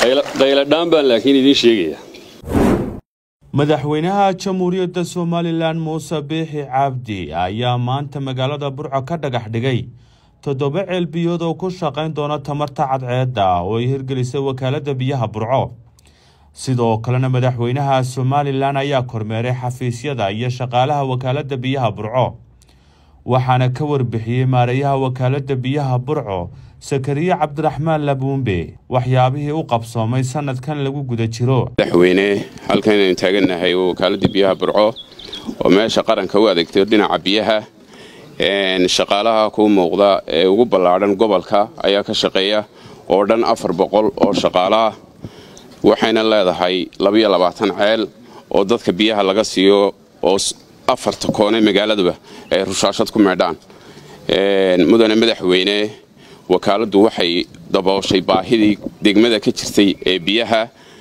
qayladhaan baan laakiin idiin sheegaya madaxweynaha jamhuuriyadda somalilan muuse biixi cabdi ayaa maanta magaalada burco ka dhagax dhigay toddoba ceelbiyood oo ku shaqayn doona tamarta cadceedda oo ay hirgelisay wakaaladda biyaha burco sidoo kalena madaxweynaha somalilan ayaa kormeeray xafiisyada iyo shaqaalaha wakaaladda biyaha burco waxaana ka warbixiyey maareeyaha wakaaladda biyaha burco sakariye cabdiraxmaan labuumbe waxyaabihii u qabsoomay sanadkan lagu guda jiro madaxweyne halkan aynu taagannahay wakaaladda biyaha burco oo meesha qaranka u adeegtay dhinaca biyaha shaqaalaha kuu muuqda ee ugu ballaadhan gobolka ayaa ka shaqeeya oo dhan afar boqol oo shaqaalaah waxayna leedahay labayo labaatan ceel oo dadka biyaha laga siiyo oo afarta koone magaaladuba ay rushaashad ku meedhaan mudane madaxweyne wakaaladdu waxay dabooshay baahidii degmada ka jirtay ee biyaha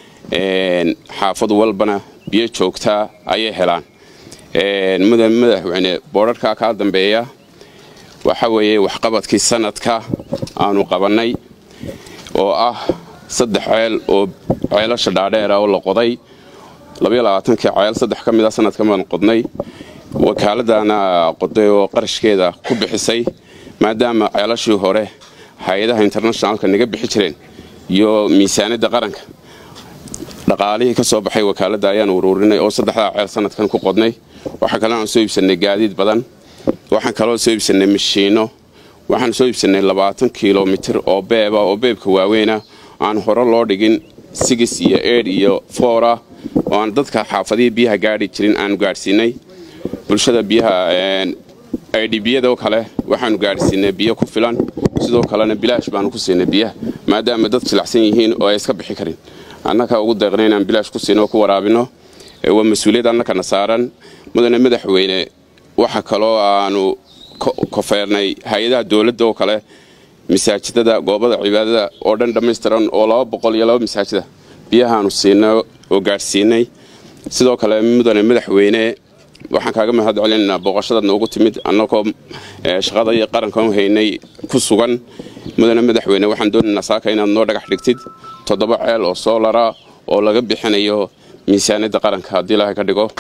xaafad walbana biyo joogtaa ayay helaan mudane madaxweyne boodharkaa kaa dambeeya waxa weeye waxqabadkii sanadka aanu qabannay oo ah saddex ceel oo ceelasha dhaadheera oo la qoday labayolabaaatankii ceel saddex ka mid a sanadkan baan qodnay wakaaladdaana qoday oo qarashkeeda ku bixisay maadaama ceelashii hore hay-adaha internationalka naga bixi jireen iyo miisaaniyadda qaranka dhaqaalihii ka soo baxay wakaaladda ayaan uruurinay oo saddexdaa ceel sanadkan ku qodnay waxaa kaloo aan soo iibsannay gaadiid badan waxaan kaloo soo iibsannay mashiinno waxaan soo iibsannay labaatan kilomitir oo beeba oo beebka waaweyna aan hore loo dhigin sigis iyo eedh iyo foora oo aan dadka xaafadihii biyaha gaadhi jirin aanu gaadhsiinay bulshada biyaha idhibiyadoo kale waxaanu gaadhsiinay biyo ku filan sidoo kalena bilaash baanu ku siinay biyaha maadaama dad jilacsan yihiin oo ay iska bixi karin annaga ugu deeqna inaan bilaash ku siino oo ku waraabino waa mas-uuliyad annakana saaran mudane madaxweyne waxa kaloo aanu kofeernay hay-adaha dowladda oo kale masaajidada goobada cibaadada oo dhan dhammaystiran oo laba boqol iyo laba masaajida biyahaanu siinay oo gaadhsiinay sidoo kale mudane madaxweyne waxaan kaaga mahad celinaynaa booqashadaad noogu timid annagoo shaqada iyo qarankan haynay ku sugan mudane madaxweyne waxaan doonaynaa saaka inaad noo dhagax dhigtid toddoba ceel oo soolara oo laga bixinayo miisaaniyadda qaranka haddii ilaahay ka dhigo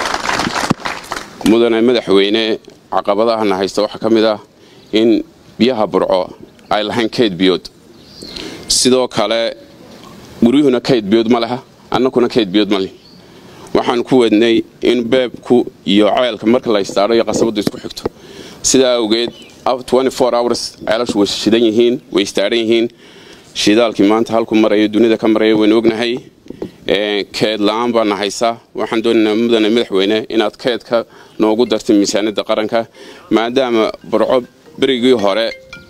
mudane madaxweyne caqabadahana haysta waxaa ka mid ah in biyaha burco ay lahayn kayd biyood sidoo kale guryuhuna kayd biyood ma leha annakuna kayd biyood ma leh waxaan ku wadnay in beebku iyo ceelka marka la istaadho iyo qasabaddu isku xigto sidaa awgeed hours ceelashu way shidan yihiin way istaadhan yihiin shidaalkii maanta halku marayo dunida ka maraya waynu ognahay keed la-aan baana haysa waxaan doonaynaa mudane madaxweyne inaad keedka noogu dartay miisaaniyadda qaranka maadaama burco berigii hore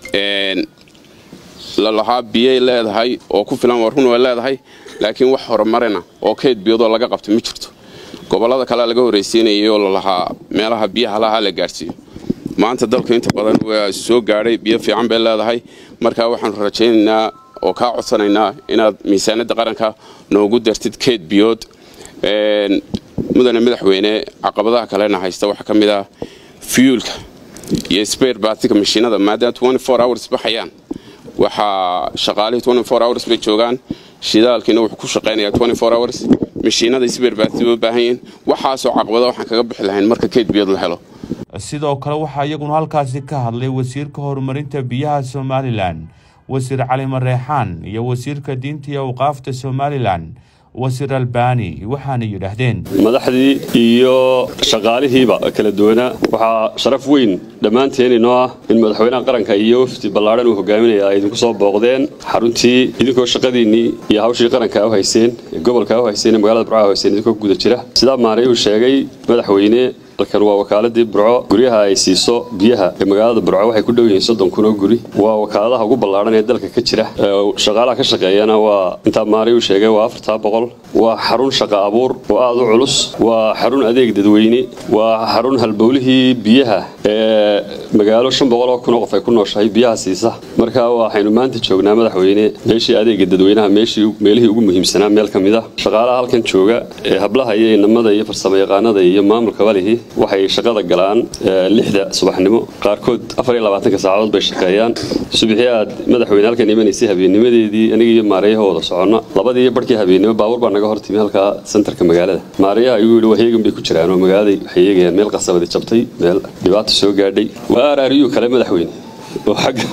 lalahaa biyay leedahay oo ku filan waa run way leedahay laakiin wax horumarina oo keyd biyoodoo laga qabta ma jirto gobollada kale laga horraysiinayay oo lalahaa meelaha biyaha lahaa la gaadhsiiyo maanta dalku inta badan waa soo gaadhay biyo fiican bay leedahay markaa waxaanu rajaynaynaa oo kaa codsanaynaa inaad miisaaniyadda qaranka noogu dartid keyd biyood mudane madaxweyne caqabadaha kalena haysta waxaa ka mid ah fiyuulka iyo sbayr baatika mashiinada maadaama hours baxayaan waxaa shaqaalihii hours bay joogaan shidaalkiina wuxuu ku shaqaynayaa hours mashiinada sbayr baati u baahan yihiin waxaasoo caqabada waxaan kaga bixi lahayn marka keyd biyood la helo sidoo kale waxaa iyaguna halkaasi ka hadlay wasiirka horumarinta biyaha somalilan wasiir cali mareexaan iyo wasiirka diinta iyo awqaafta somalilan wasiir albani waxaana yidhaahdeen madaxdii iyo shaqaalihiiba kala duwanaa waxaa sharaf weyn dhammaanteen inoo ah in madaxweynaha qaranka iyo wafdi ballaadhan uu hogaaminaya ay idinku soo booqdeen xaruntii idinkoo shaqadiinnii iyo hawshii qaranka u hayseen ee gobolka u hayseen ee magaalada burca u hayseen idinkoo guda jira sidaa maanay uu sheegay madaxweyne halkan waa wakaaladii burco guryaha ay siiso biyaha ee magaalada burco waxay ku dhow yihiin soddon kun oo guri waa wakaaladaha ugu ballaaran ee dalka ka jira shaqaalaha ka shaqeeyana waa intaa maanay uu sheegay waa afartaa boqol waa xarun shaqa abuur oo aada u culus waa xarun adeeg dadweyne waa xarun halbowlihii biyaha ee magaalo shan boqol oo kun oo qof ay ku nooshahay biyaha siisa marka waxaynu maanta joognaa madaxweyne meeshii adeega dadweynaha meeshii meelihii ugu muhiimsanaa meel ka mid ah shaqaalaha halkan jooga ee hablaha iyo inamada iyo farsamo yaqaanada iyo maamulka walihi waxay shaqada galaan lixda subaxnimo qaarkood afar iyo labaatanka saacadood bay shaqeeyaan subaxii aad madaxweyne halkan imanaysay habeennimadeedii aniga iyo maarayaha wada soconna labadii barkii habeennimo baabuur baa naga hortimi halkaa sentarka magaalada maarayaha ayuu yidhi waheegan bay ku jiraan oo magaaladay waxay eegayaan meel qasabadi jabtay meel dhibaata soo gaadhay waa araariyuu kale madaxweyne oo xagga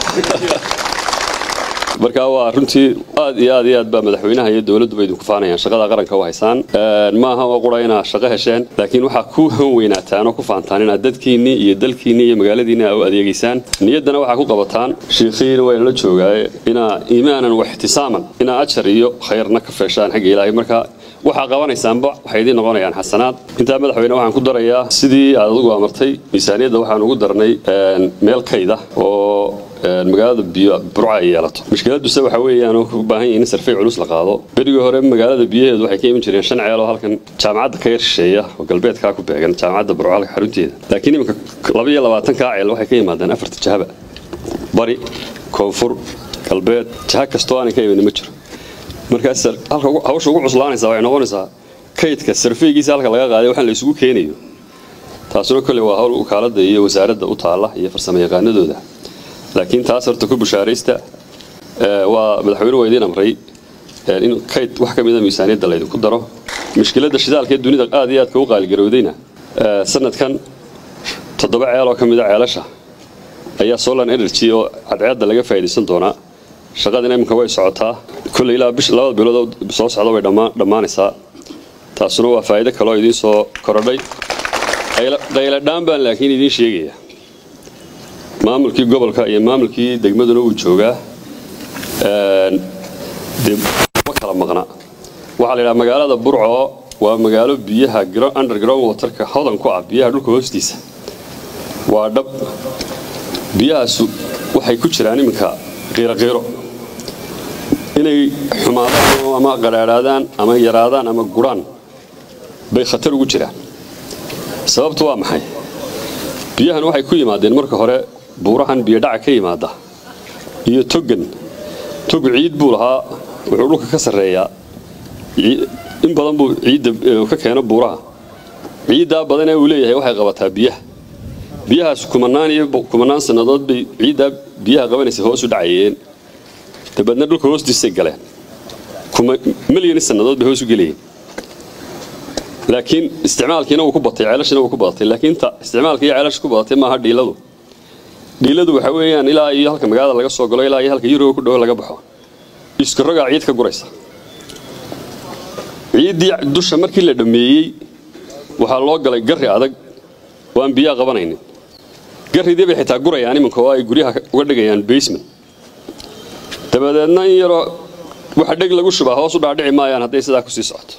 marka waa runtii aad iyo aad iyo aad baa madaxweynaha iyo dowladduba idinku faanayaan shaqada qaranka u haysaan maaha oo qura inaad shaqo hesheen laakiin waxaa ku han weynaataan oo ku faantaan inaad dadkiinnii iyo dalkiinnii iyo magaaladiinni u adeegaysaan niyaddana waxaa ku qabataan shiikhiina wayna la joogaaye inaa iimaanan wa ixtisaaman inaa ajar iyo khayrna ka feeshaan xagga ilaahay marka waxaa qabanaysaanba waxay idiin noqonayaan xasanaad intaa madaxweyne waxaan ku darayaa sidii aad adigu amartay miisaaniyadda waxaan ugu darnay meel kayda oo magaalada biyo burca ay yeelato mushkiladuse waxa weeyaan oo u baahan yahin in sarfey culus la qaado berigii hore magaalada biyaheedu waxay ka iman jireen shan ceel oo halkan jaamacadda ka yar shisheeya oo galbeedkaa ku beegan jaamacadda burco halka xarunteeda laakiin iminka laba iyo labaatankaa ceel waxay ka yimaadeen afarta jahaba bari koonfur galbeed jaha kastoo aanay ka imanin ma jiro markaas halka hawsha ugu cuslaanaysaa waxay noqonaysaa kaydka sarfeygiisa halka laga qaaday waxaan la isugu keenayo taasuna kolley waa hawl ukaaladda iyo wasaaradda u taalla iyo farsamo yaqaanadooda laakiin taas horta ku bushaaraysta waa madaxweyne waa idiin amray in kayd wax ka mida miisaaniyadda laydinku daro mushkiladda shidaalka ee dunida aad iyo aadka u qaaligarowdayna sanadkan toddoba ceel oo ka mida ceelasha ayaa solan energy oo cadceedda laga faa'iidaysan doonaa shaqadina iminka way socotaa kolley ilaa bish labada bilood soo socda way dhammaanaysaa taasuna waa faa'iido kaloo idiin soo korodhay qayladhaan baan laakiin idiin sheegaya maamulkii gobolka iyo maamulkii degmaduna uu joogaa dee ma kala maqna waxaa la yidhaha magaalada burco waa magaalo biyaha underground waterka hodan ku ah biyaha dhulka hoostiisa waa dhab biyahaasu waxay ku jiraan iminka qiiroqiiro inay xumaadaan ama qadhaadhaadaan ama yaraadaan ama guraan bay khatar ugu jiraan sababtu waa maxay biyahan waxay ku yimaadeen marka hore buurahan biyodhaca ka yimaada iyo togan tog ciid buu lahaa wuxuu dhulka ka sarreeyaa in badan buu ciidda ka keeno buuraha ciiddaa badan ee uu leeyahay waxay qabataa biyaha biyahaas kumanaan iyo kumanaan sannadood bay ciiddaa biyaha qabanaysa hoos u dhacayeen dabeedna dhulka hoostiisay galeen milyan sannadood bay hoos u gelayeen laakiin isticmaalkiina wuu ku batay ceelashina wuu ku badatay laakiin ta isticmaalka iyo ceelasha ku badatay maaha dhiiladu dhiiladu waxa weeyaan ilaa iyo halka magaalada laga soo galo ilaa iyo halka yuroga ku dhowo laga baxo iskarogaa ciid ka guraysa ciiddii dusha markii la dhammeeyey waxaa loo galay garri adag oo aan biyaha qabanaynin garridii bay xitaa gurayaan iminka oo ay guryaha uga dhigayaan basement dabadeedna in yaroo waxa dheg lagu shubaa hoos u dhaadhici maayaan hadday sidaa kusii socoto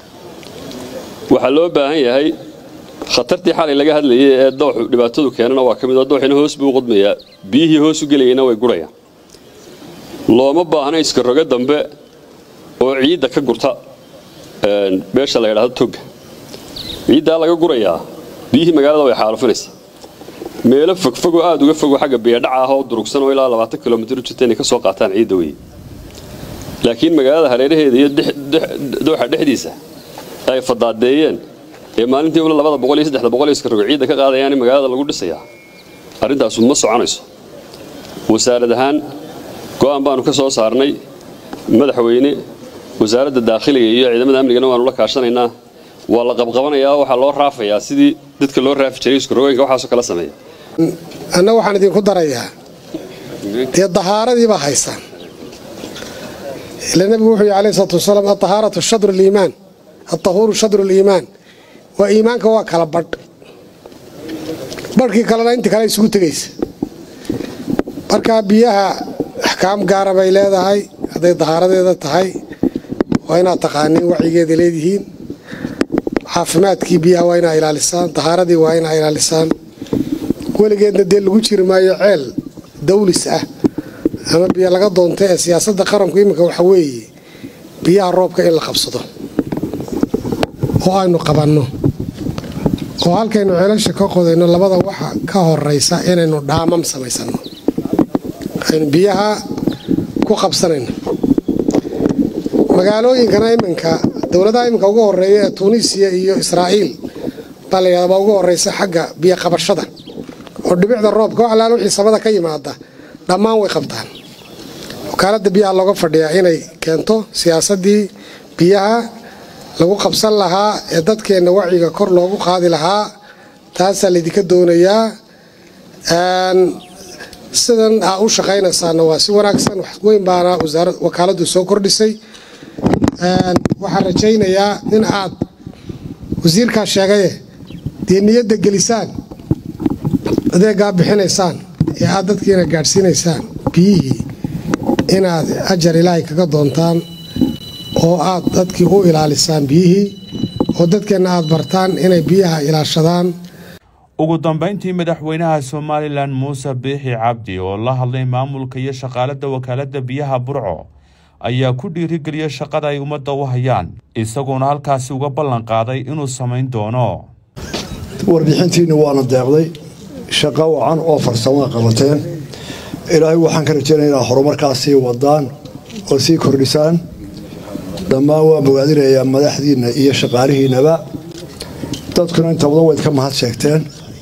waxaa loo baahan yahay khatartii xalay laga hadlayay ee dooxu dhibaatadu keenana waa ka mid oo dooxina hoos buu qodmayaa biyihii hoos u gelayayna way gurayaan looma baahna iska rogo dambe oo ciidda ka gurta meesha la yidhaahdo toga ciiddaa laga gurayaa biyihii magaalada way xaalufinaysaa meelo fogfogoo aad uga fogo xagga biyadhaca ah oo durugsan oo ilaa labaatan kilomitr u jirta inay ka soo qaataan ciidda weye laakiin magaalada hareeraheeda iyo dooxa dhexdiisa ay fadaadeeyeen ee maalintii ula labada boqol iyo saddexda boqol iska rogo ciidda ka qaadayaan in magaalada lagu dhisayaa arrintaasu ma soconayso wasaarad ahaan go'aan baanu ka soo saarnay madaxweyne wasaaradda daakhiliga iyo ciidamada amnigana waanu la kaashanaynaa waa la qabqabanayaa waxaa loo raafayaa sidii dadka loo raafi jiray iskarogooyinka waxaasoo kala sameeya anna waxaan idinku darayaa dee dahaaradii baa haysaan ila nebigu wuxuu yidhi alayhi salaatu wasalaam adahaaratu shadru liimaan altahuuru shadru liimaan waa iimaanka waa kala badh badhkii kalena inta kale isugu tegaysa markaa biyaha axkaam gaara bay leedahay hadday dahaaradeeda tahay waa inaad taqaaniin wacyigeeda leedihiin caafimaadkii biyaha waa inaa ilaalisaan dahaaradii waa inaa ilaalisaan weligeedna dee lagu jiri maayo ceel dawlis ah ama biyo laga doonta ee siyaasadda qaranku iminka waxa weeye biyaha roobka in la qabsado oo aynu qabanno oo halkaynu ceelasha ka qodayno labada waxa ka horaysa inaynu dhaamam samaysanno aynu biyaha ku qabsanayno magaalooyinkana iminka dowladaha iminka ugu horeeya ee tuuniisiya iyo israa'iil baa la yidhahdaa baa ugu horraysa xagga biyo qabashada oo dhibicda roobka wax allaala wixii samada ka yimaada dhammaan way qabtaan wakaaladda biyaha looga fadhiyaa inay keento siyaasaddii biyaha lagu qabsan lahaa ee dadkeenna wacyiga kor loogu qaadi lahaa taasaa laydinka doonayaa sidan aa u shaqaynaysaana waa si wanaagsan wax weyn baana wakaaladdu soo kordhisay waxaan rajaynayaa in aad wasiirkaa sheegaye dee niyadda gelisaan adeegaa bixinaysaan ee aad dadkiina gaadhsiinaysaan biyihii inaad ajar ilaahay kaga doontaan oo aad dadkii u ilaalisaan biyihii oo dadkeenna aad bartaan inay biyaha ilaashadaan ugu dambayntii madaxweynaha somalilan muuse biixi cabdi oo la hadlay maamulka iyo shaqaalada wakaaladda biyaha burco ayaa ku dhiirigeliyay shaqada ay ummadda u hayaan isaguona halkaasi uga ballan qaaday inuu samayn doono warbixintiinni waana deeqday shaqo wacan oo farsamaa qabateen ilaahay waxaan ka rajaynaya inaad horumarkaas sii wadaan oo sii kordhisaan dhammaan waa bogaadinayaa madaxdiinna iyo shaqaalihiinnaba dadkuna inta badan wayd ka mahad sheegteen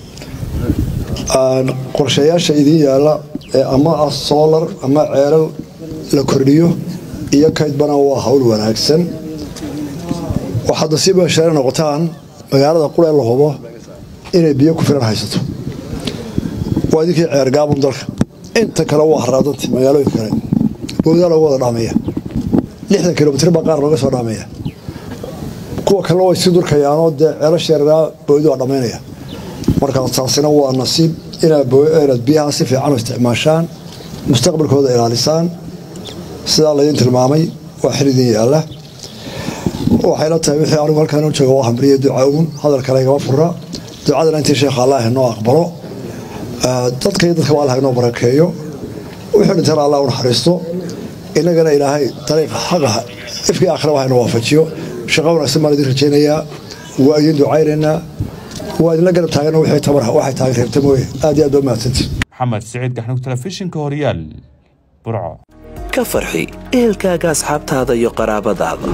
qorshayaasha idiin yaalla ee ama ah soolar ama ceelal la kordhiyo iyo kaydbana waa hawl wanaagsan waxaad nasiib hesheena noqotaan magaalada qura la hubo inay biyo ku filan haysato waa idinkii ceergaabun dalka inta kale waa haraadanta magaalooyinka kale bowdaa loogu wada dhaamaya lixdan kilomitr baa qaar looga soo dhaamaya kuwa kalena way sii durkayaanoo dee ceelasheeraa bowdi waa dhammaynaya markaa taasina waa nasiib inaad biyaha si fiican u isticmaashaan mustaqbalkooda ilaalisaan sidaa laydin tilmaamay waa xil idin yaalla waxay la tahay wixii anigu halkaan u jooga waa hamriya duca uun hadal kale igama fura ducadana intii sheekha allah inoo aqbalo dadka iyo dadka allah inoo barakeeyo wixii dhintana allah u naxariisto innagana ilaahay dariiqa xaqaha ifkii aakhira waxa inoo waafajiyo shaqo wanaagsan baan idin rajaynayaa waa idin ducaynaynaa waa idinla garab taagana wixii tabar waxay tahay reebta mooye aad iyo aad baa mahadsantii maxamed siciid gaxnug telefishinka horyaal burco ka farxi ehelkaaga asxaabtaada iyo qaraabadaada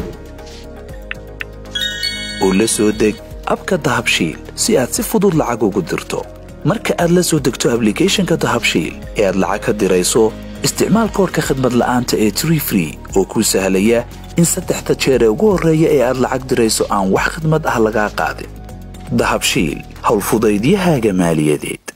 u la soo deg abka dahabshiil si aad si fudud lacag ugu dirto marka aad la soo degto ablicathonka dahabshiil ee aad lacag ka dirayso isticmaal koorka khadmad la'aanta ee tree free oo kuu sahlaya in saddexda jeer ee ugu horreeya ee aad lacag dirayso aan wax khidmad ah lagaa qaadin dahabshiil howlfudaydiyahaaga maaliyadeed